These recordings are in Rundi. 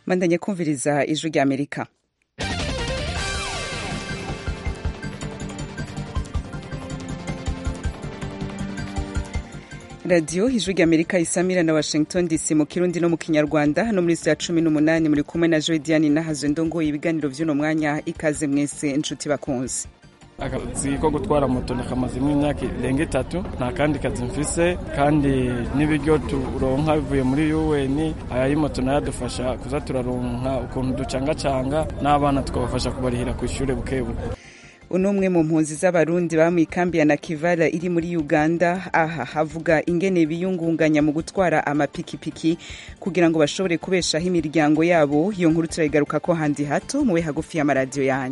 mandanye kumviriza ijwi rya amerika radiyo ijwi rya amerika isamira na washington dc mu kirundi no mu kinyarwanda hano muri saa cumi n'umunani muri kumwe na joy diane nahazo ndongoye ibiganiro vy'uno mwanya ikaze mwese inshuti bakunzi akazi ko gutwara moto nakamazemo imyaka irenga itatu nta kandi kazi mfise kandi n'ibiryo turonka bivuye muri UN aya y'imoto nayo adufasha kuza turaronka ukuntu ducangacanga n'abana tukabafasha kubarihira ku ishure bukebuke uno umwe mu mpunzi z'abarundi baba mu ikambi ya nakivara iri muri uganda aha havuga ingene biyungunganya mu gutwara amapikipiki kugira ngo bashobore kubeshaho imiryango yabo iyo nkuru turayigaruka ko handi hato mube hagufi y'amaradiyo yanyu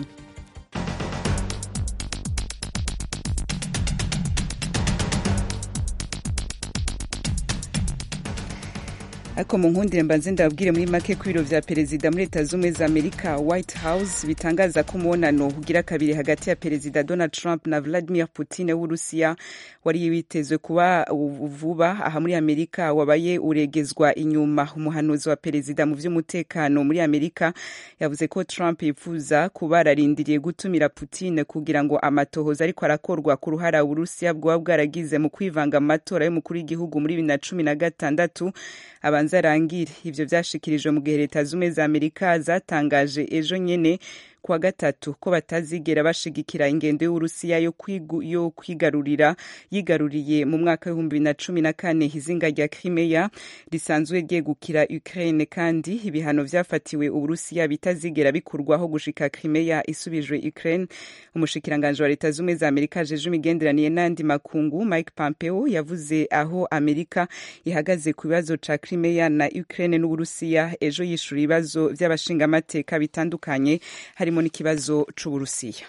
ariko mu nkundire mbanze ndababwire muri make ko ibiro vya perezida muri leta z'ubumwe za amerika white house bitangaza ko umubonano ugira kabiri hagati ya perezida donald trump na vladimir putin w'urusiya wari witezwe kuba vuba aha muri amerika wabaye uregezwa inyuma umuhanuzi wa perezida mu vy'umutekano muri amerika yavuze ko trump yifuza kuba ararindiriye gutumira putin kugira ngo amatohoza ariko arakorwa ku ruhara uburusiya bwoba bwaragize mu kwivanga mu matora y'umukuru w'igihugu muri bibiri na cumi na gatandatu abanza arangire ivyo vyashikirijwe mu gihe leta z'ubumwe za amerika zatangaje ejo nyene kuwa gatatu ko batazigera bashigikira ingendo y'uburusiya yo, yo kwigarurira yigaruriye mu mwaka w'ibihumbi bibiri na cumi na kane izinga rya crimea risanzwe ryegukira ukraine kandi ibihano vyafatiwe uburusiya bitazigera bikurwaho gushika crimea isubijwe ukraine umushikiranganji wa leta z'ubumwe za amerika ajeje imigenderanire n'andi makungu mike pompeo yavuze aho amerika ihagaze ku bibazo ca crimea na ukraine n'uburusiya ejo yishura ibibazo vy'abashingamateka bitandukanye harimo n'ikibazo c'uburusiya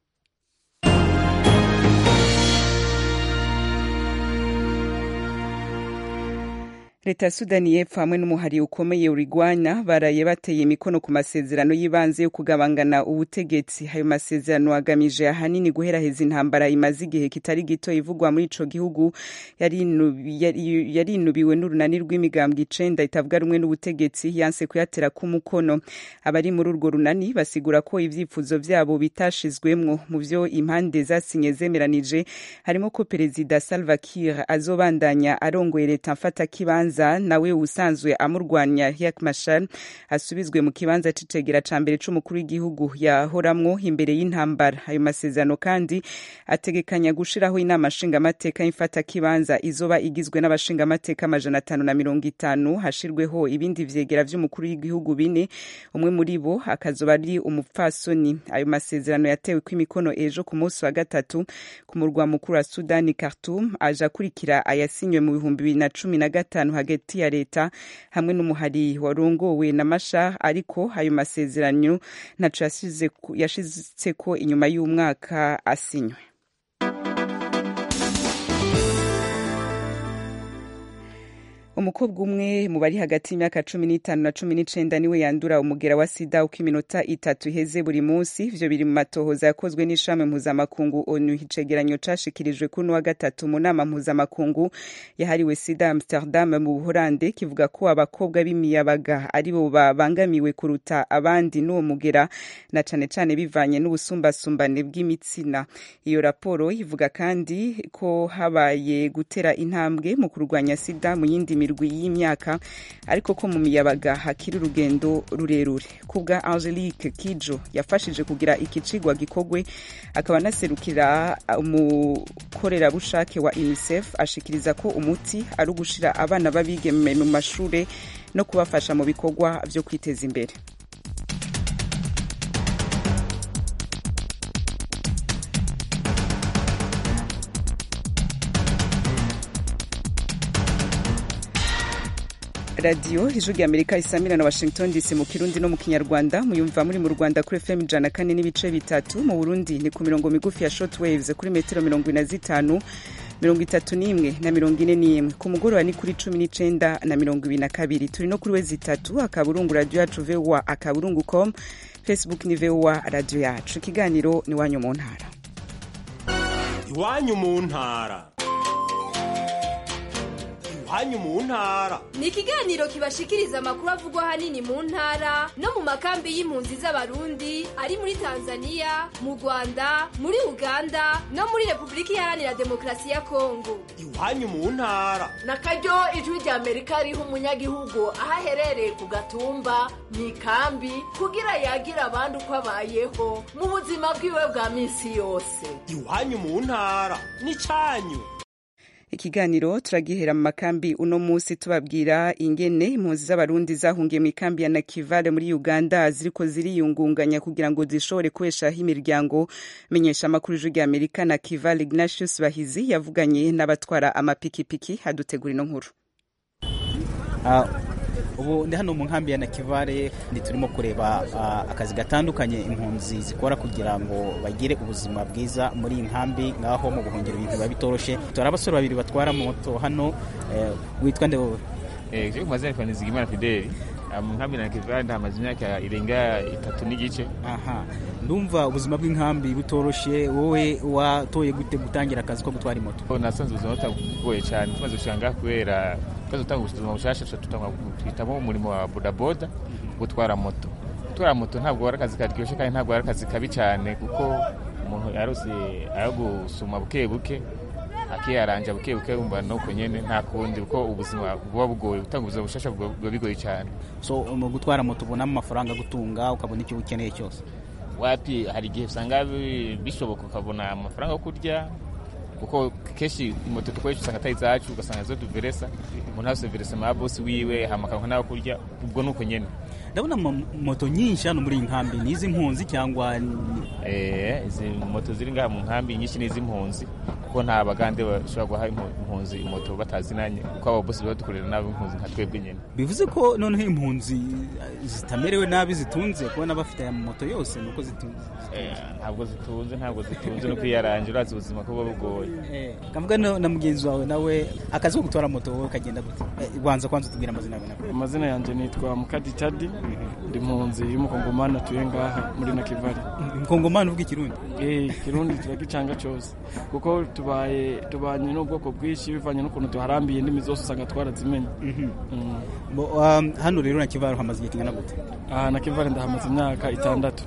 leta ya sudani y'epfo hamwe n'umuhari ukomeye urigwanya baraye bateye imikono ku masezerano y'ibanze yo kugabangana ubutegetsi ayo masezerano agamije ahanini guheraheza intambara imaze igihe kitari gito ivugwa muri ico gihugu yarinubiwe n'urunani rw'imigambwe icenda itavuga rumwe n'ubutegetsi yanse kuyatera k'umukono abari muri urwo runani basigura ko ivyifuzo vyabo bitashizwemwo mu vyo impande zasinye zemeranije harimo ko perezida salva kiir azobandanya arongoye leta mfatakibanza kibanza nawe usanzwe amurwanya Riek Machar asubizwe mu kibanza c'icegera ca mbere c'umukuru w'igihugu yahoramwo imbere y'intambara ayo masezerano kandi ategekanya gushiraho inama nshingamateka y'imfata kibanza izoba igizwe n'abashingamateka amajana atanu na mirongo itanu hashirweho ibindi vyegera vy'umukuru w'igihugu bine umwe muri bo akazoba ari umupfasoni ayo masezerano yatewe kw'imikono ejo ku munsi wa gatatu ku murwa mukuru wa Sudani Khartoum aje akurikira ayasinywe mu bihumbi bibiri na cumi na gatanu hagati ya leta hamwe n'umuhari warongowe na Machar ariko ayo masezerano ntaco yashizeko inyuma y'umwaka asinywe umukobwa umwe mu bari hagati y'imyaka cumi n'itanu na cumi n'icenda niwe yandura umugera wa sida uko iminota itatu iheze buri munsi ivyo biri mu matohoza yakozwe n'ishami mpuzamakungu onu icegeranyo cashikirijwe kuri wa gatatu mu nama mpuzamakungu yahariwe sida amsterdam mu buholande kivuga ko abakobwa b'imiyabaga aribo babangamiwe kuruta abandi n'uwo mugera na cane cane bivanye n'ubusumbasumbane bw'imitsina iyo raporo ivuga kandi ko habaye gutera intambwe mu kurwanya sida mu yindi mirwi y'imyaka ariko ko mu miyabaga hakiri urugendo rurerure kubwa angelique kijo yafashije kugira iki cigwa gikogwe akaba anaserukira umukorerabushake wa unicef ashikiriza ko umuti ari ugushira abana b'abigeme mu mashure no kubafasha mu bikorwa vyo kwiteza imbere radiyo ijwi rya amerika isamira na washington dc mu kirundi no mu kinyarwanda muyumva muri mu rwanda kuri fm ijana kane n'ibice bitatu mu burundi ni ku mirongo migufi ya short waves kuri metero mirongo ine na zitanu mirongo itatu n'imwe na mirongo ine n'imwe ku mugoroba ni kuri cumi n'icenda na mirongo ibiri na kabiri turi no kuri wezi itatu akaburungu radiyo yacu voa akaburungu com facebook ni voa radiyo yacu ikiganiro ni iwanyu mu ntara iwanyu mu ntara iwanyu mu ntara ni ikiganiro kibashikiriza amakuru avugwa ahanini mu ntara no mu makambi y'impunzi z'abarundi ari muri tanzania mu rwanda muri uganda no muri repubulika iharanira demokarasi ya kongo iwanyu mu ntara na karyo ijwi rya amerika riha umunyagihugu aho aherereye ku gatumba mu ikambi kugira yagira abandi uko abayeho mu buzima bwiwe bwa minsi yose iwanyu mu ntara n'icyanyu ikiganiro turagihera mu makambi uno munsi tubabwira ingene impunzi z'abarundi zahungiye mu ikambi ya nakivale muri uganda ziriko ziriyungunganya kugira ngo zishobore kubeshaho imiryango menyesha amakuru ijwi rya amerika na kivale ignatius bahizi yavuganye n'abatwara amapikipiki hadutegura ino nkuru ubu ndi hano mu nkambi ya nakivale ndi turimo kureba akazi gatandukanye impunzi zikora kugira ngo bagire ubuzima bwiza muri iyi nkambi ngaho mu buhungiro ibintu biba bitoroshe turi abasore babiri batwara moto hano witwa nde wowe ku mazina yitwa nizigimana fideli mu nkambi na nakivale ndahamaze imyaka irenga itatu n'igice aha ndumva ubuzima bw'inkambi butoroshe wowe watoye gute gutangira akazi ko gutwara moto nasanze ubuzima butagoye cyane tumaze gushanga kubera tumaze gutanga ubuzima bushasha tuhitamo umurimo wa bodaboda gutwara moto gutwara moto ntabwo ari akazi karyoshye kandi ntabwo ari akazi kabi cyane kuko umuntu yarose ayo gusuma buke buke akiyaranja buke buke wumva nuko nyene nta kundi kuko ubuzima buba bugoye gutanga ubuzima bushasha buba bigoye cyane so mu gutwara moto ubonamo amafaranga gutunga ukabona icyo ukeneye cyose wapi hari igihe usanga bishoboka ukabona amafaranga yo kurya kuko kenshi moto dukoresha usanga atari izacu ugasanga zo tuveresa umuntu hose veresa ama bosi wiwe hamakaronka n'ayo kurya ubwo nuko nyene ndabona moto nyinshi hano muri iyi nkambi ni iz'impunzi cyangwa eh izi moto ziri ngaha mu nkambi nyinshi ni iz'impunzi kuko nta bagande bashobora guha impunzi moto batazinanye kuko abo bosi baba dukorera nabi impunzi nka twebwe nyene bivuze ko noneho impunzi zitamerewe nabi zitunze kubona bafite aya moto yose nuko zitunze ntabwo zitunze ntabwo zitunze no kwiyaranja urazi ubuzima ko buba bugoye kavuga na mugenzi wawe nawe akazi ko gutwara moto wowe kagenda gute rwanza kwanza utubwira amazina yawe amazina yanjye nitwa mukadi cadi ndi impunzi y'umukongomani atuye ngaha muri nakivale umukongomani uvuga ikirundi eh kirundi turagicanga cyose kuko tubaye tubanye n'ubwoko bwinshi bivanye n'ukuntu tuharambiye indimi zose usanga twarazimenye hano rero nakivale hamaze igihe kingana gute aha nakivale ndahamaze imyaka itandatu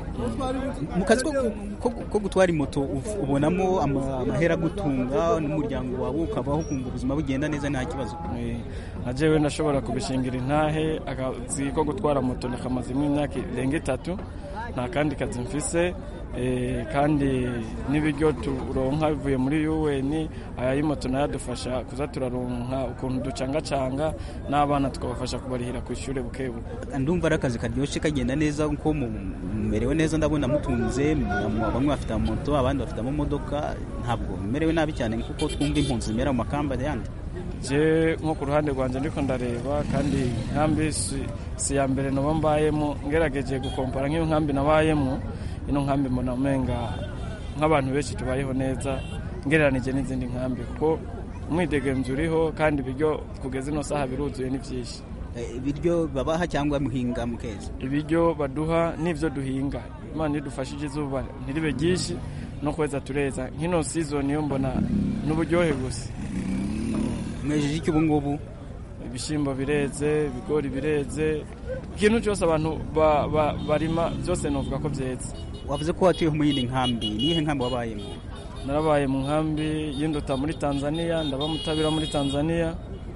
mu kazi ko gutwara moto ubonamo amahera agutunga n'umuryango wawe ukabaho ukumva ubuzima bugenda neza nta kibazo nka jewe ndashobora kubishingira intahe akazi ko gutwara moto ndakamazemo imyaka irenga itatu nta kandi kazi mfise kandi n'ibiryo turonka bivuye muri UN aya y'imoto nayo adufasha kuza turaronka ukuntu ducangacanga n'abana tukabafasha kubarihira ku ishuri buke buke ndumva ari akazi karyoshye kagenda neza kuko mumerewe neza ndabona mutunze bamwe bafite moto abandi bafite amamodoka ntabwo mumerewe nabi cyane kuko twumva impunzi zimera mu makamba yandi je nko ku ruhande rwanjye ndiko ndareba kandi nkambi si ya mbere naba mbayemo ngerageje gukompara nk'iyo nkambi nabayemo ino nkambi mbona umenga nk'abantu benshi tubayeho neza ngereranije n'izindi nkambi kuko umwidegemvyo uriho kandi ibiryo kugeza ino saha biruzuye ni vyinshi ibiryo babaha cyangwa muhinga mukeza ibiryo baduha n'ivyo duhinga imana idufashije izuba ntiribe ryinshi no kweza tureza nk'ino season yo mbona n'uburyohe gusa mwejeje iki ubu ngubu ibishyimbo bireze ibigori bireze ikintu cyose abantu barima byose nuvuga ko byeze wavuze ko watuye mu yindi nkambi niyihe nkambi wabayemo narabaye mu nkambi y'induta muri tanzania ndaba mutabira muri tanzania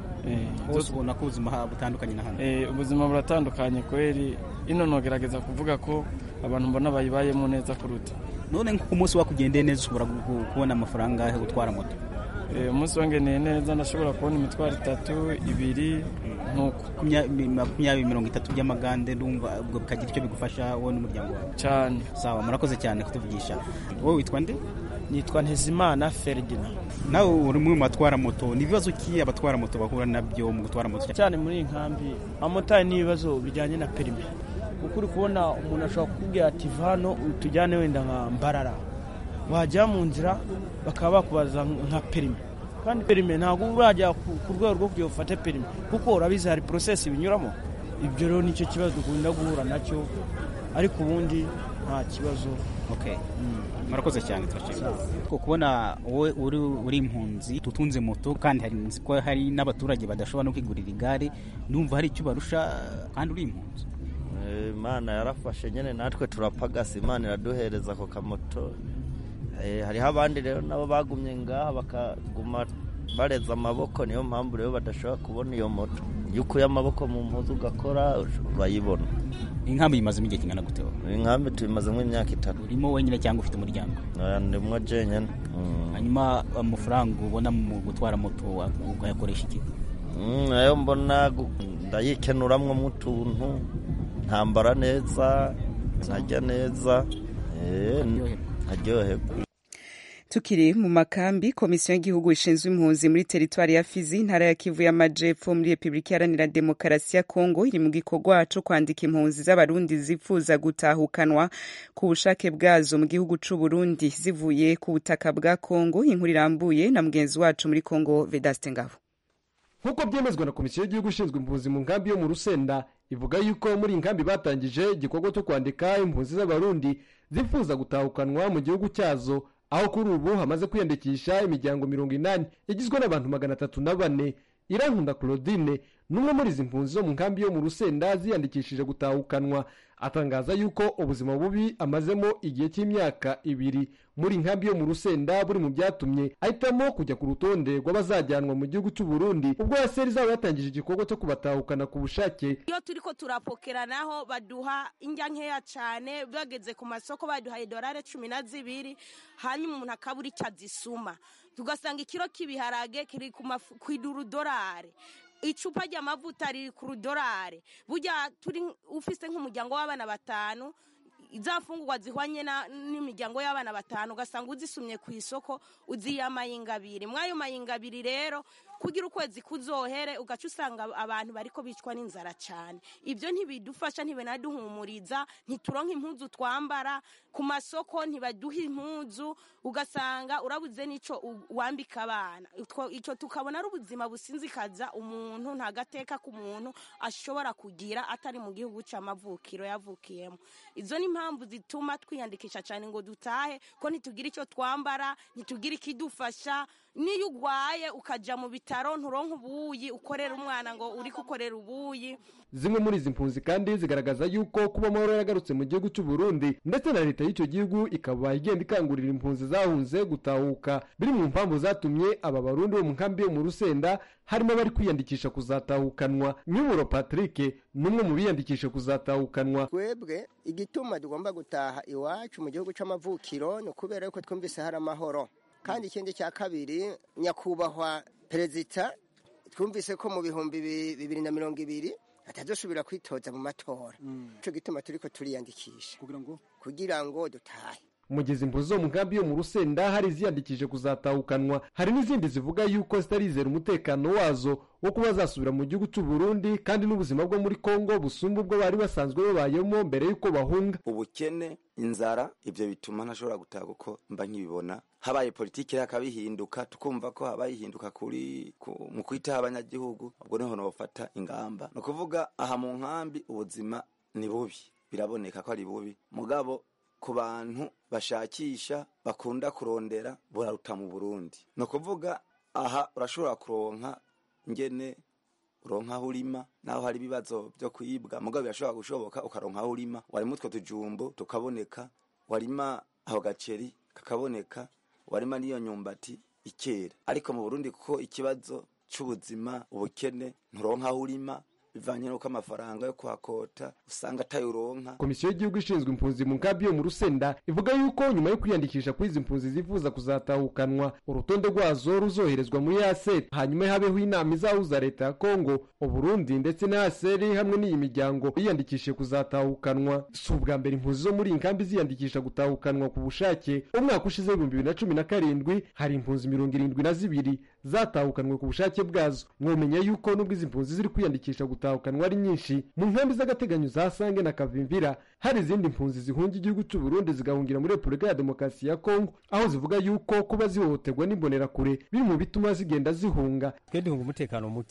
hose ubona ko ubuzima butandukanye na hano ubuzima buratandukanye kweri ino nogerageza kuvuga ko abantu mbona bayibayemo neza kuruta none ku munsi wakugendeye neza ushobora kubona amafaranga yo gutwara moto umunsi wangeneye neza ndashobora kubona imitwaro itatu ibiri nk'uko makumyabiri mirongo itatu by'amagande ndumva ubwo bikagira icyo bigufasha wowe n'umuryango wawe cyane sawa murakoze cyane kutuvugisha wowe witwa nde nitwa ntezimana feridina nawe uri umwe mu batwara moto ni ibibazo ki abatwara moto bahura nabyo mu gutwara moto cyane muri iyi nkambi abamotari ni ibibazo bijyanye na perime kuko uri kubona umuntu ashobora kukubwira ati vano tujyane wenda nka mbarara wajya mu nzira bakaba bakubaza nka perime kandi perime ntabwo urajya ku rwego rwo kugira ufate perime kuko urabizi hari porosesi binyuramo ibyo rero nicyo kibazo dukunda guhura nacyo ariko ubundi nta kibazo murakoze cyane turashimira ko kubona wowe uri uri impunzi tutunze moto kandi hari nzi ko hari n'abaturage badashobora no kwigurira igare numva hari icyo barusha kandi uri impunzi Eh, imana yarafashe nyine natwe turapagasa imana iraduhereza ako kamoto Eh, hariho abandi rero nabo bagumye ngaha bakaguma bareza amaboko niyo mpamvu rero badashobora kubona iyo moto iyo ukuye amaboko mu mpuzu ugakora urayibona inkambi yimazemo igihe kingana gute wowe inkambi tubimazemo imyaka itatu urimo wenyine cyangwa ufite umuryango Oya, ndimwo jenyine Mm. hanyuma amafaranga ubona mu gutwara moto wa- ukayakoresha iki Mm, nayo mbona gu- ndayikenuramwo utuntu ntambara neza ntajya neza Eh, ntaryoherwa tukiri mu makambi komisiyo y'igihugu ishinzwe impunzi muri teritwari ya fizi intara ya kivu y'amajepfo muri repubulika iharanira demokarasi ya kongo iri mu gikorwa co kwandika impunzi z'abarundi zifuza gutahukanwa ku bushake bwazo mu gihugu c'u burundi zivuye ku butaka bwa kongo inkuru irambuye na mugenzi wacu muri kongo vedaste ngabo nk'uko byemezwa na komisiyo y'igihugu ishinzwe impunzi mu nkambi yo mu rusenda ivuga yuko muri iyi nkambi batangije igikorwa cyo kwandika impunzi z'abarundi zifuza gutahukanwa mu gihugu cyazo aho kuri ubu hamaze kwiyandikisha imiryango mirongo inani igizwe n'abantu magana atatu na bane irankunda claudine n'umwe muri izi mpunzi zo mu nkambi yo mu rusenda ziyandikishije gutahukanwa atangaza yuko ubuzima bubi amazemo igihe cy'imyaka ibiri muri nkambi yo mu rusenda buri mu byatumye ahitamo kujya ku rutonde rw'abazajyanwa mu gihugu cy'u Burundi ubwo yaseri izaba yatangije igikorwa cyo kubatahukana ku bushake iyo turiko turapokeranaho baduha indya nkeya cyane bageze ku masoko baduhaye dorare cumi na zibiri hanyuma umuntu akabura icyo azisuma tugasanga ikiro k'ibiharage kiri ku mafu- ku idurudorare icupa ry'amavuta riri ku rudorare burya turi ufise nk'umuryango w'abana batanu za mfungurwa zihwanye na- n'imiryango y'abana batanu ugasanga uzisumye ku isoko uziye amayinga abiri mw'ayo mayinga abiri rero kugira ukwezi kuzohere ugaca usanga abantu bariko bicwa n'inzara cyane ibyo ntibidufasha ntibinaduhumuriza ntituronka impuzu twambara ku masoko ntibaduha impuzu ugasanga urabuze n'ico u- wambika abana Utwo- ico tukabona ari ubuzima businzikaza umuntu nta gateka k'umuntu ashobora kugira atari mu gihugu c'amavukiro yavukiyemo izo ni impamvu zituma twiyandikisha cyane ngo dutahe ko ntitugira icyo twambara ntitugira ikidufasha niyo urwaye ukaja mu bitaro nturonka ubuyi ukorera umwana ngo uri kukorera ubuyi zimwe muri izi mpunzi kandi zigaragaza yuko kuba amahoro yaragarutse mu gihugu cy'u Burundi ndetse na leta y'icyo gihugu ikaba igenda ikangurira impunzi zahunze gutahuka biri mu mpamvu zatumye aba barundi bo mu nkambi yo mu rusenda harimo abari kwiyandikisha kuzatahukanwa nyuburo patrick n'umwe mu biyandikisha kuzatahukanwa twebwe igituma tugomba gutaha iwacu mu gihugu cy'amavukiro ni ukubera yuko twumvise hari amahoro kandi ikindi cya kabiri nyakubahwa perezida twumvise ko mu bihumbi bi- bibiri na mirongo ibiri atazosubira kwitoza mu matora icyo gituma turiko turiyandikisha kugira ngo dutahe umugezi impunzi zo mu nkambi yo mu rusenda hari iziyandikije kuzatahukanwa hari n'izindi zivuga yuko zitarizera umutekano wazo wo kuba zasubira mu gihugu cy'u Burundi kandi n'ubuzima bwo muri Kongo busumba ubwo bari basanzwe babayemo mbere y'uko bahunga ubukene inzara ibyo bituma ntashobora gutaha kuko mba nkibibona habaye politiki rero hakabihinduka tukumva ko habaye ihinduka kuri ku- mu kwitaho abanyagihugu ubwo niho nofata ingamba ni ukuvuga aha mu nkambi ubuzima ni bubi biraboneka ko ari bubi mugabo ku bantu bashakisha bakunda kurondera buraruta mu burundi ni ukuvuga aha urashobora kuronka ngene uronka aho urima naho hari ibibazo byo kwibwa mugabo birashobora gushoboka ukaronka aho urima warima utwo tujumbo tukaboneka warima aho gaceri kakaboneka warima n'iyo nyumbati ikera ariko mu burundi kuko ikibazo c'ubuzima ubukene nturonka aho urima bivanye n'uko amafaranga yo kuhakota usanga atayuronka komisiyo y'igihugu ishinzwe impunzi mu nkambi yo mu rusenda ivuga yuko nyuma yo kwiyandikisha kuri izi mpunzi zifuza kuzatahukanwa urutonde rwazo ruzoherezwa muri aseri hanyuma habeho inama izahuza leta ya kongo uburundi ndetse na aseri hamwe n'iyi miryango yiyandikishije kuzatahukanwa si ubwa mbere impunzi zo muri iyi nkambi ziyandikisha gutahukanwa ku bushake umwaka ushize w'ibihumbi bibiri na cumi na karindwi hari impunzi mirongo irindwi na zibiri zatahukanwe ku bushake bwazo mwomenya yuko nubwo izi mpunzi ziri kwiyandikisha gutahukanwa ari nyinshi mu nkambi z'agateganyo za sange na kavimvira hari izindi mpunzi zihunga igihugu cy'u Burundi zigahungira muri repubulika ya demokarasi ya kongo aho zivuga yuko kuba zihohoterwa n'imbonerakure biri mu bituma zigenda zihunga twe duhunga umutekano muke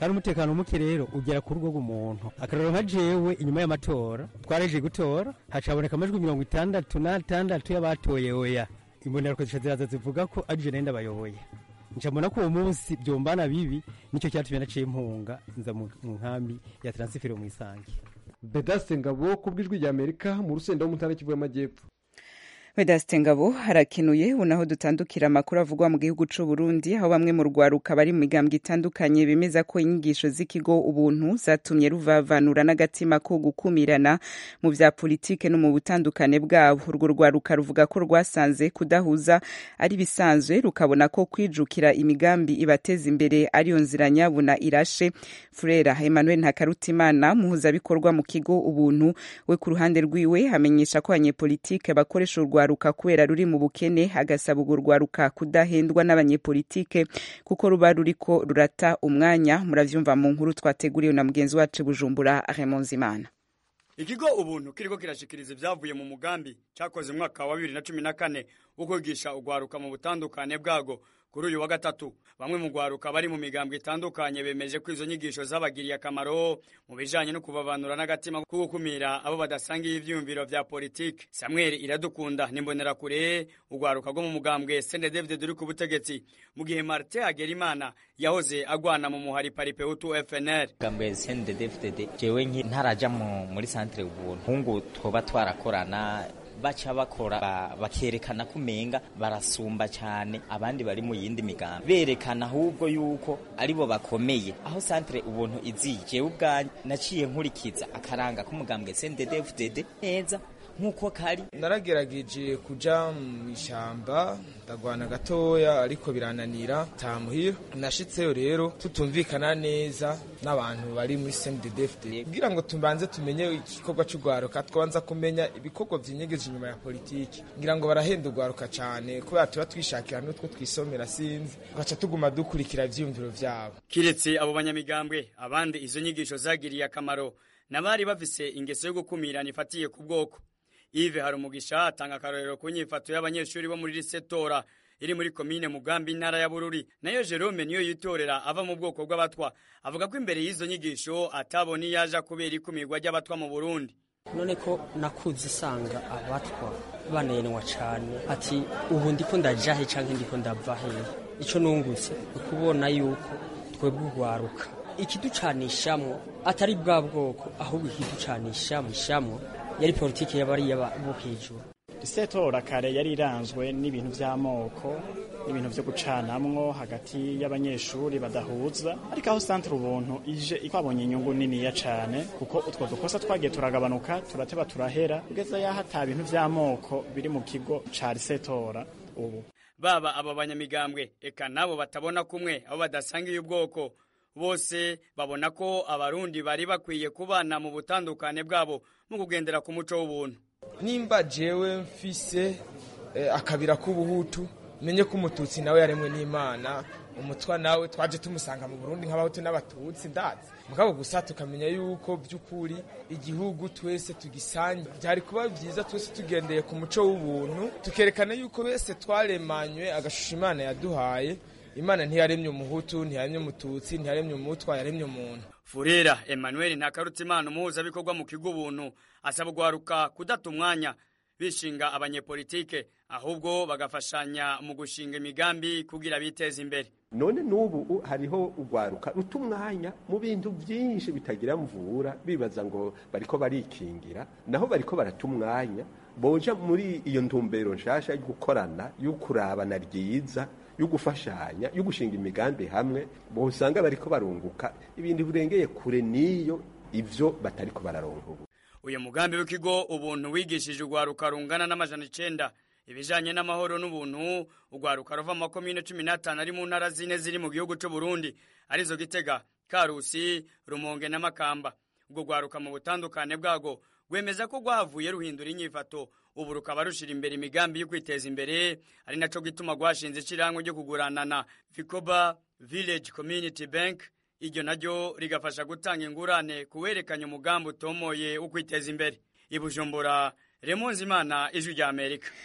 kandi umutekano muke rero ugera ku rugo rw'umuntu akarero nka jewe inyuma y'amatora twaraje gutora hacaboneka amajwi mirongo itandatu n'atandatu y'abatoye oya imbonerako zica ziraza zivuga ko ari je nenda bayoboye ncambona ko uwo munsi byombana bibi nicyo cyatumye naciye impunga nza mu mu nkambi ya transifero mu isange bedaste ngabo ku bw'ijwi rya amerika mu rusenda wo mu ntara kivu y'amajyepfo Vedaste Ngabo harakenuye unaho dutandukira amakuru avugwa mu gihugu c'u Burundi aho bamwe mu rwaruka bari mu migambwe itandukanye bemeza ko inyigisho z'ikigo ubuntu zatumye ruvavanura n'agatima ko gukumirana mu vya politike no mu butandukane bwabo urwo rwaruka ruvuga ko rwasanze kudahuza ari bisanzwe rukabona ko kwijukira imigambi ibateza imbere ariyo nzira nyabuna irashe Frera Emmanuel Ntakarutimana muhuzabikorwa mu kigo ubuntu we ku ruhande rwiwe hamenyesha ko abanyepolitike bakoresha urwa urwaruka kubera ruri mu bukene agasaba urwo rwaruka kudahendwa n'abanyepolitike kuko ruba ruriko rurata umwanya muravyumva mu nkuru twateguriwe na mugenzi wacu Bujumbura Raymond Zimana ikigo ubuntu kiriko kirashikiriza ivyavuye mu mugambi cakoze umwaka wa bibiri na cumi na kane wo kwigisha urwaruka mu butandukane bwago kuri uyu wa gatatu bamwe mu rwaruka bari mu migambwe itandukanye bemeje ko izo nyigisho zabagiriye akamaro mu bijanye no kubavanura n'agatima ko gukumira abo badasangiye ivyiyumviro vya politike samuel iradukunda nimbonerakure urwaruka rwo mu mugambwe sende david uri ku butegetsi mu gihe martin hagerimana yahoze agwana mu muhari paripeutu fnr mugambwe sende david jewe nki ntaraja mu- muri santere ubuntu hungu twoba twarakorana baca bakora ba- bakerekana ko umenga barasumba cyane abandi bari mu yindi migambi berekana ahubwo yuko aribo bakomeye aho santere ubuntu iziye jewe ubwanjye naciye nkurikiza akaranga k'umugambwe sndddfdd neza nk'uko kari naragerageje kuja mu ishyamba ndagwana gatoya ariko birananira tamuhira nashitseyo rero tutumvikana neza n'abantu bari muri CNDD-FDD kugira ngo tubanze tumenye igikorwa cy'urwaruka twabanza kumenya ibikorwa vyinyegeje inyuma ya politiki ngira ngo barahenda urwaruka cane kubera tuba twishakira n'utwo twisomera sinzi tugaca tuguma dukurikira ivyiyumviro vyabo kiretse abo banyamigambwe abandi izo nyigisho zagiriye akamaro n'abari bafise ingeso yo gukumirana ifatiye ku bwoko Yves Harumugisha atanga akarorero ku nyifato y'abanyeshuri bo muri Risetora iri muri komine Mugambi intara ya Bururi nayo Jerome niyo yitorera ava mu bwoko bw'abatwa avuga ko imbere y'izo nyigisho atabona iyo aja kubera ikumirwa ry'abatwa mu Burundi none ko nakuze isanga abatwa banenwa cyane ati ubu ndiko ndaja he canke ndiko ndava he ico nungutse ukubona yuko twebwe urwaruka ikiducanishamwo atari bwa bwoko ahubwo ikiducanishamwo yari politiki y'abariya bo hejuru isetora kare yari iranzwe n'ibintu by'amoko n'ibintu byo gucanamwo hagati y'abanyeshuri badahuza ariko aho santere ubuntu ije twabonye inyungu niniya cyane kuko utwo dukosa twagiye turagabanuka turateba turahera kugeza yaho ata bintu by'amoko biri mu kigo ca risetora ubu baba aba banyamigambwe eka nabo batabona kumwe abo badasangiye ubwoko bose babona ko abarundi bari bakwiye kubana mu butandukane bwabo mu kugendera ku muco w'ubuntu nimba jewe mfise eh, akabira k'ubuhutu menye ko umututsi nawe yaremwe n'imana umutwa nawe twaje tumusanga mu burundi nk'abahutu n'abatutsi ndazi mugabo gusa tukamenya yuko by'ukuri igihugu twese tugisangiye byari kuba byiza twese tugendeye ku muco w'ubuntu tukerekana yuko bese twaremanywe agashusho imana yaduhaye imana ntiyaremye umuhutu ntiyaremye umututsi ntiyaremye umutwa yaremye umuntu Furera Emmanuel Ntakarutimana umuhuzabikorwa mu kigo ubuntu asaba urwaruka kudata umwanya bishinga abanyepolitike ahubwo bagafashanya mu gushinga imigambi kugira biteze imbere none n'ubu hariho urwaruka ruta umwanya mu bintu byinshi bitagira mvura bibaza ngo bariko barikingira naho bariko barata umwanya boja muri iyo ntumbero nshasha yo gukorana yo kurabana ryiza yo gufashanya yo gushinga imigambi hamwe bosanga bariko barunguka ibintu birengeye kure n'iyo ivyo batariko bararonka ubu uyu mugambi w'ikigo ubuntu wigishije urwaruka rungana n'amajana icenda ibijanye n'amahoro n'ubuntu urwaruka ruva mu makomine cumi n'atanu ari mu ntara zine ziri mu gihugu c'u Burundi arizo Gitega Karusi Rumonge na Makamba ubwo rwaruka mu butandukane bwago rwemeza ko rwahavuye ruhindura inyifato ubu rukaba rushira imbere imigambi yo kwiteza imbere ari naco gituma rwashinze ishirahamwe ryo kuguranana Vicoba Village Community Bank iryo naryo rigafasha gutanga ingurane kuwerekanya umugambi utomoye wo kwiteza imbere i Bujumbura Remonzi Imana ijwi rya Amerika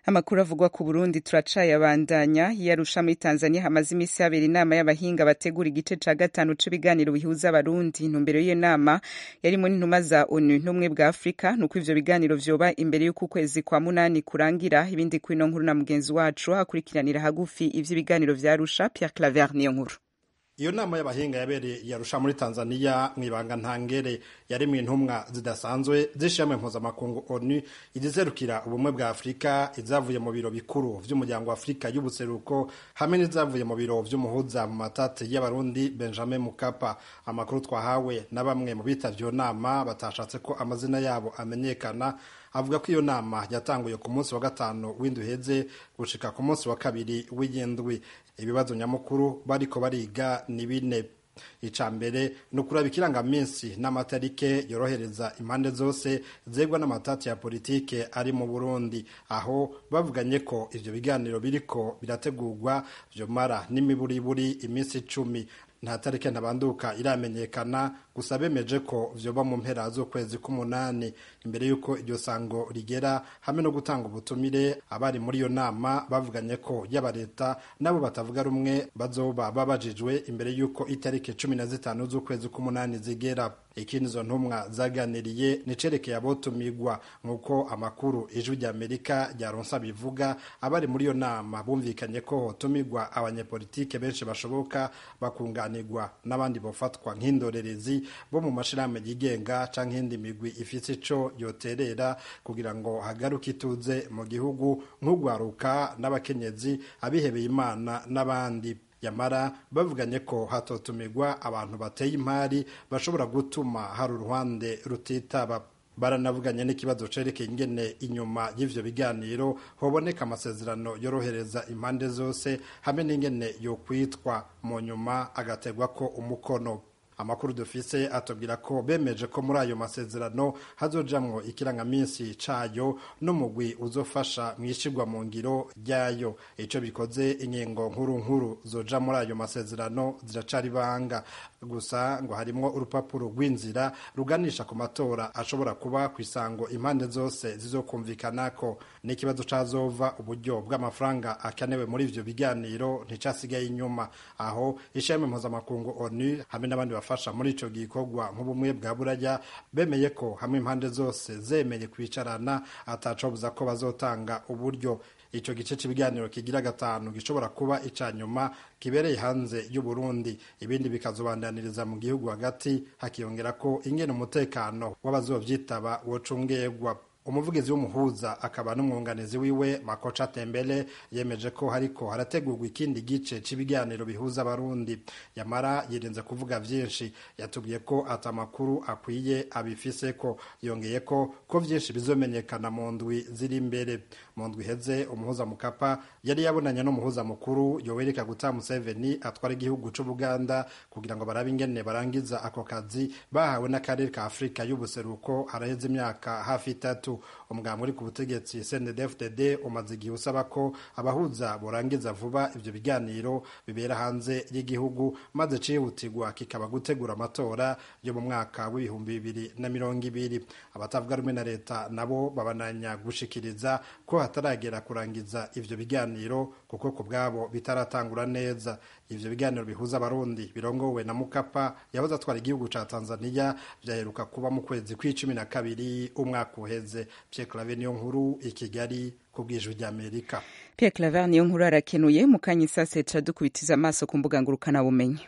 amakuru avugwa ku burundi turacayabandanya yarusha muri tanzania hamaze iminsi habera inama y'abahinga bategura igice ca gatanu c'ibiganiro bihuza abarundi intumbero y'iyo nama yarimo n'intumwa za onu n'ubumwe bwa afurika nuko ivyo biganiro vyoba imbere y'uko ukwezi kwa munani kurangira ibindi kwino nkuru na mugenzi wacu hakurikiranira hagufi ivy'ibiganiro vya arusha pierre claver niyo nkuru iyo nama y'abahinga yabereye yarusha muri tanzania mu ibanga ntangere yari mu intumwa zidasanzwe z'ishami mpuzamakungu onu izizerukira ubumwe bwa afurika izavuye mu biro bikuru vy'umuryango wa afurika y'ubuseruko hamwe n'izavuye mu biro vy'umuhuza mu matati y'abarundi benjamin mukapa amakuru twahawe na bamwe mu bitavye iyo nama batashatse ko amazina yabo amenyekana avuga ko iyo nama yatanguye ku munsi wa gatanu w'indwi uheze gushika ku munsi wa kabiri w'iyindwi ibibazo nyamukuru bariko bariga ni bine ica mbere ni ukuraba ikirangaminsi n'amatarike yorohereza impande zose zegwa n'amatati ya politike ari mu burundi aho bavuganye ko ivyo biganiro biriko birategurwa vyomara n'imiburiburi iminsi icumi nta tarike ntabanduka iramenyekana gusa bemeje ko vyoba mu mpera z'ukwezi k'umunani imbere y'uko iryo sango rigera hamwe no gutanga ubutumire abari muri iyo nama bavuganye ko yaba leta nabo batavuga rumwe bazoba babajijwe imbere y'uko itariki cumi na zitanu z'ukwezi k'umunani zigera ikindi izo ntumwa zaganiriye nicerekeye abotumigwa nk'uko amakuru ijwi rya amerika ryaronsa bivuga abari muri iyo nama bumvikanye ko hotumigwa abanyepolitike benshi bashoboka bakunganirwa n'abandi bofatwa nk'indorerezi bo mu mashirahamwe yigenga canke iyindi migwi ifise ico yoterera kugira ngo hagaruke ituze mu gihugu nk'ugwaruka n'abakenyezi abihebeye imana n'abandi yamara bavuganye ko hatotumirwa abantu bateye impari bashobora gutuma hari uruhande rutitaba baranavuganye n'ikibazo cerekeye ingene inyuma y'ivyo biganiro hoboneka amasezerano yorohereza impande zose hamwe n'ingene yokwitwa mu nyuma agategwa ko umukono amakuru dufise atubwira ko bemeje ko muri ayo masezerano hazojamwo ikirangaminsi cayo n'umugwi uzofasha mwishigwa mu ngiro ryayo ico bikoze ingingo nkuru nkuru zoja muri ayo masezerano ziracari banga gusa ngo harimwo urupapuro rw'inzira ruganisha ku matora ashobora kuba ku isango impande zose zizokumvikanako n'ikibazo cazova uburyo bw'amafaranga akenewe muri ivyo biganiro nticasigaye inyuma aho ishami mpuzamakungu onu hamwe n'abandi bafasha muri ico gikorwa nk'ubumwe bwa buraya bemeye ko hamwe impande zose zemeye kwicarana atacobuza ko bazotanga uburyo ico gice c'ibiganiro kigira gatanu gishobora kuba ica nyuma kibereye hanze y'u Burundi ibindi bikazobandaniriza mu gihugu hagati hakiyongera ko ingene umutekano w'abazovyitaba wocungegwa umuvugizi w'umuhuza akaba n'umwunganizi wiwe makoca tembele yemeje ko hariko harategurwa ikindi gice c'ibiganiro bihuza abarundi yamara yirinze kuvuga vyinshi yatubwiye ko ata makuru akwiye abifise ko yongeye ko ko vyinshi bizomenyekana mu ndwi ziri imbere mu ndwi iheze umuhuza mukapa yari yabonanye n'umuhuza mukuru yoweri kaguta museveni atwara igihugu c'ubuganda kugira ngo barabe ingene barangiza ako kazi bahawe n'akarere ka afurika y'ubuseruko haraheze imyaka hafi itatu umuganga uri ku butegetsi CNDD-FDD umaze igihe usaba ko abahuza borangiza vuba ivyo biganiro bibera hanze y'igihugu maze cihutirwa kikaba gutegura amatora yo mu mwaka w'ibihumbi bibiri na mirongo ibiri abatavuga rumwe na leta nabo babananya gushikiriza ko hataragera kurangiza ivyo biganiro kuko ku bwabo bitaratangura neza ivyo biganiro bihuza abarundi birongowe na mukapa yahoze atwara igihugu ca tanzania vyaheruka kuba mu kwezi kw'icumi na kabiri umwaka uheze pierre clave niyo nkuru i kigali ku bw'ijwi ry'amerika pierre claver niyo nkuru arakenuye mu kanya isase ca dukubitiza amaso ku mbuga ngurukanabumenyi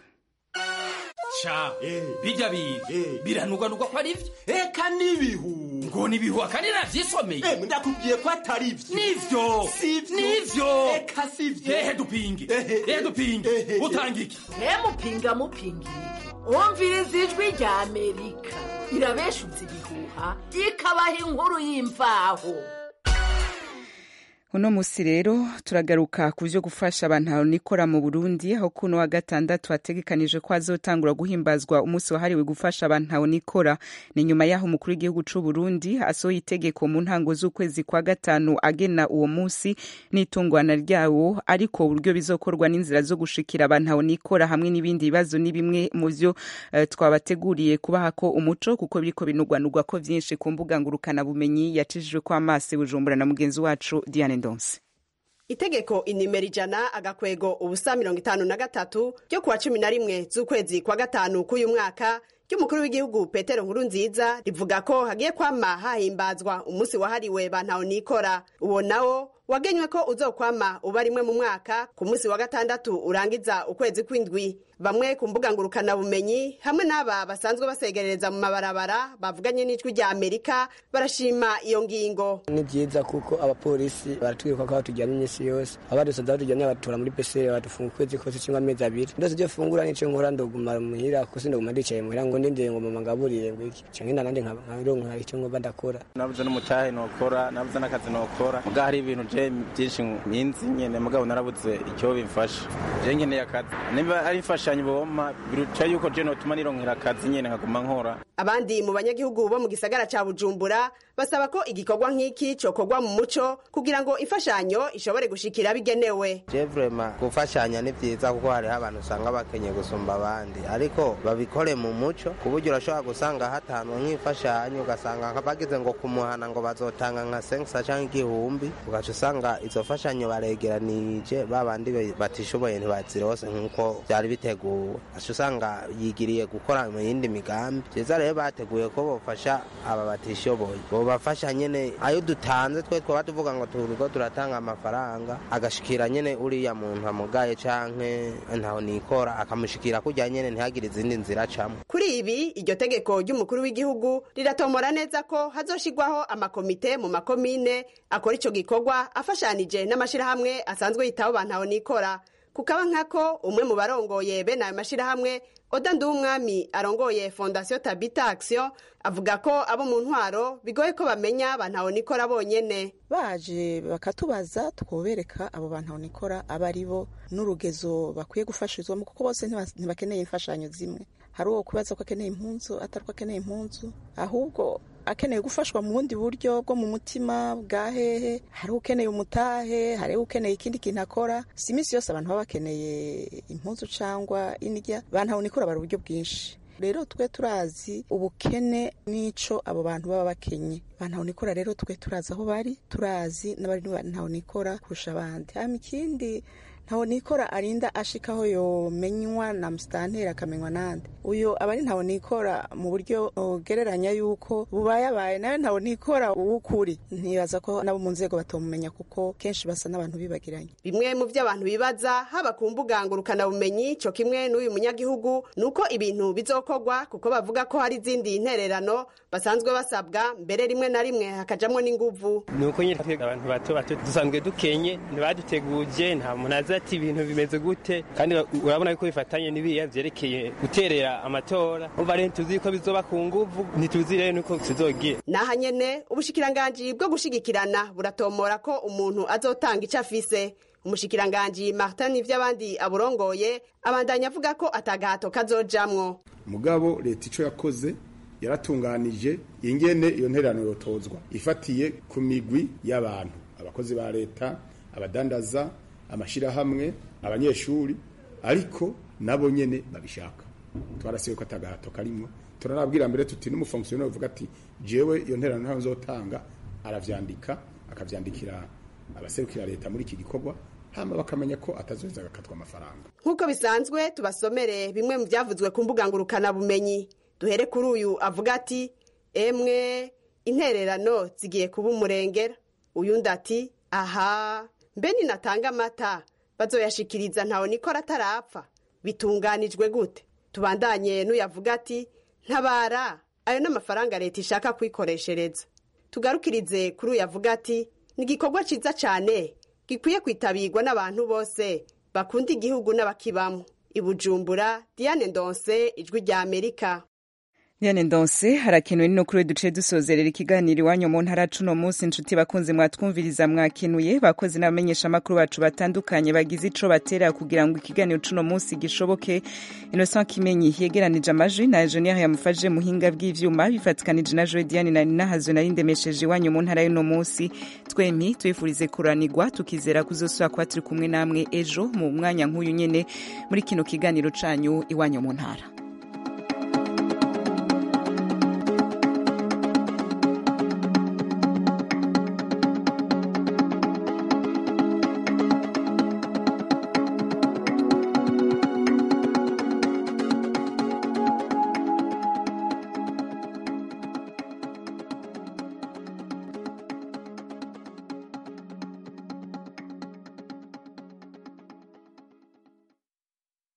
ca bijya biga biranugwanugwa ko ari vyo eka n'ibihu ngo nibihu akandi navyisomeye ndakubwiye ko atari vyo nivyo sivyo nivyo eka sivyo ehe dupinge ehe dupinge utanga iki mupinga mupingira wumviriza ijwi rya amerika irabeshutse ibihuha ikabaha inkuru y'imvaho uno musi rero turagaruka ku vyo gufasha abantu nikora mu Burundi aho kuno wa gatandatu hategekanije ko azotangura guhimbazwa umunsi wahariwe gufasha abantu nikora ni nyuma yaho umukuru w'igihugu c'u Burundi asohoye itegeko mu ntango z'ukwezi kwa gatanu agena uwo munsi n'itungwana ryawo ariko uburyo bizokorwa n'inzira zo gushikira abantu nikora hamwe n'ibindi bibazo ni bimwe mu vyo uh, twabateguriye kubaha ko umuco kuko biriko binugwanugwa ko vyinshi ku mbuga ngurukana bumenyi yacishijwe ko amaso Bujumbura na mugenzi wacu Diane Ndonse itegeko inimero ijana agakwego ubusa mirongo itanu na gatatu ryo kuwa cumi na rimwe z'ukwezi kwa gatanu k'uyu mwaka ry'umukuru w'igihugu petero nkuru nziza rivuga ko hagiye kwama hahimbazwa umunsi wahariwe bantaho nikora uwo nawo wagenywe ko uzokwama uba rimwe mu mwaka ku munsi wa gatandatu urangiza ukwezi kw'indwi bamwe ku mbuga ngurukanabumenyi hamwe n'aba basanzwe basegerereza mu mabarabara bavuganye n'ijwi rya amerika barashima iyo ngingo ni byiza kuko abapolisi baratwiruka ko batujyana iminsi yose abadusanze batujyanye batura muri pesere badufunga ukwezi kose cyangwa amezi abiri ndose ibyo fungura n'icyo nkora ndoguma muhira kuko sindoguma ndicaye muhira ngo ndindire ngo mama ngaburire ngo iki cyangwa inda nandi nkabironka icyo ngomba ndakora nabuze n'umutahe nokora nabuze n'akazi nokora mugabo hari ibintu je byinshi minzi nyene mugabo narabuze icyo bimfasha je nkeneye akazi niba ari imfashanyo boma biruta yuko je notuma nironkera akazi nyene nkaguma nkora abandi mu banyagihugu bo mu gisagara ca bujumbura basaba ko igikorwa nk'iki cokorwa mu muco kugira ngo imfashanyo ishobore gushikira bigenewe je vrema gufashanya ni vyiza kuko hariho abantu usanga bakenye gusumba abandi ariko babikore mu muco ku buryo urashobora gusanga hatanwa nk'imfashanyo ugasanga bagize ngo kumuhana ngo bazotanga nka senkisa canke igihumbi ugaca usanga izo mfashanyo baregeranije babandi batishoboye ntibazirose nk'uko vyari biteguwe aca usanga yigiriye gukora mu yindi migambi vyiza rero bateguye ko bofasha aba batishoboye bobafasha nyene ayo dutanze twe twaba tuvuga ngo turiko turatanga amafaranga agashikira nyene uriya muntu amugaye canke ntaho nikora akamushikira kurya nyene ntihagire izindi nzira acamwo kuri ibi iryo tegeko ry'umukuru w'igihugu riratomora neza ko hazoshirwaho amakomite mu makomine akora ico gikorwa afashanije n'amashirahamwe asanzwe yitaho bantaho nikora kukaba nkako umwe mu barongoye bene ayo mashirahamwe oda nduwumwami arongoye fondasiyo tabita action avuga ko abo mu ntwaro bigoye ko bamenya bantaho nikora bonyene baje bakatubaza twobereka abo bantu nikora aba ari bo n'urugezo bakwiye gufashirizwamo kuko bose ntibakeneye imfashanyo zimwe hari uwo kubaza ko akeneye impunzu atari ko akeneye impunzu ahubwo akeneye gufashwa mu bundi buryo bwo mu mutima bwa hehe hari ukeneye umutahe hari ukeneye ikindi kintu akora si iminsi yose abantu baba bakeneye impunzu cyangwa indya bantu nikora bari uburyo bwinshi rero twe turazi ubukene n'ico abo bantu baba bakenye bantu nikora rero twe turazi aho bari turazi n'abari ntaho nikora kurusha abandi hama ikindi ntaho nikora arinda ashikaho yomenywa na musitanteri akamenywa nande uyo aba ari ntaho nikora mu buryo ugereranya yuko bubayabaye nawe ntaho nikora uwukuri ntibaza ko nabo mu nzego batomumenya kuko kenshi basa n'abantu bibagiranye bimwe mu byo abantu bibaza haba ku mbuga ngurukanabumenyi co kimwe n'uyu munyagihugu ni uko ibintu bizokorwa kuko bavuga ko hari izindi ntererano basanzwe basabwa mbere rimwe na rimwe hakajamwo n'inguvu ni uko nyine abantu bato bato dusanzwe dukenye ntibaduteguje nta muntu azi ati ibintu bimeze gute kandi urabona ko bifatanye n'ibiya vyerekeye guterera amatora umva rero tuzi ko bizoba ku nguvu ntituzi rero nuko tuzogira naha nyene ubushikiranganji bwo gushigikirana buratomora ko umuntu azotanga ico afise umushikiranganji martin ivy'abandi aburongoye abandanya avuga ko atagahato kazojamwo mugabo leta ico yakoze yaratunganije ingene iyo ntererano yotozwa ifatiye ku migwi y'abantu abakozi ba leta abadandaza amashirahamwe abanyeshuri ariko nabo nyene babishaka twarasiwe ko atagahato karimwo turanabwira mbere tuti n'umufonksiyoneri uvuga ati jewe iyo ntererano ntayo nzotanga aravyandika akavyandikira abaserukira leta muri iki gikorwa hama bakamenya ko atazoheza agakatwa amafaranga nk'uko bisanzwe tubasomere bimwe mu byavuzwe ku mbuga ngurukanabumenyi duhere kuri uyu avuga ati emwe intererano zigiye kuba umurengera uyundi ati aha mbe ninatanga amata bazoyashikiriza ntawe nikora atarapfa bitunganijwe gute tubandanye n'uyavuga ati ntabara ayo n'amafaranga leta ishaka kwikoreshereza tugarukirize kuri uyavuga ati ni igikorwa cyiza cyane gikwiye kwitabirwa n'abantu bose bakunda igihugu n'abakibamo ibujumbura diane ndonse ijwi rya amerika Diane Ndonse harakenuwe no kuri duce dusozerera ikiganiro iwanyu mu ntara cuno munsi inshuti bakunze mwatwumviriza mwakenuye bakoze n'abamenyesha amakuru bacu batandukanye bagize ico batera kugira ngo ikiganiro cuno munsi gishoboke Innocent Kimenyi yegeranije amajwi na Junior yamufashije muhinga bw'ivyuma bifatikanije na Joy Diane na Nina Hazo nari ndemesheje iwanyu mu ntara y'uno munsi twemi twifurize kuranirwa tukizera kuzosubira kuba turi kumwe namwe ejo mu mwanya nk'uyu nyene muri kino kiganiro canyu iwanyu mu ntara